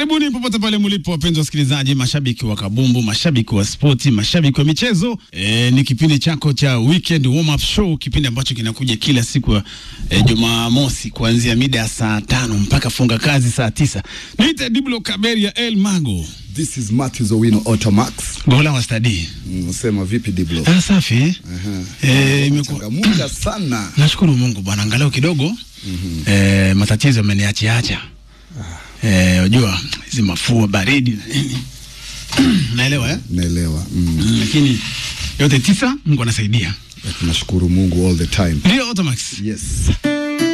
Karibuni popote pale mlipo, wapenzi wasikilizaji, mashabiki wa kabumbu, mashabiki wa spoti, mashabiki wa michezo. E, ni kipindi chako cha weekend warm up show, kipindi ambacho kinakuja kila siku ya e, Jumamosi kuanzia mida ya saa tano mpaka funga kazi saa tisa. Niite Diblo Kaberia El Mago, This is Matthews Owino Automax. gola wa stadi. Unasema vipi Diblo? Ah, safi. Aha. E, imekuwa Changamuka sana. Nashukuru Mungu bwana, angalau kidogo mm -hmm. e, matatizo yameniachiacha. Eh, unajua hizi mafua baridi na nini. naelewa eh? Naelewa. Mm. Mm, lakini yote tisa Mungu anasaidia. Tunashukuru Mungu all the time. Ndio Automax. Yes.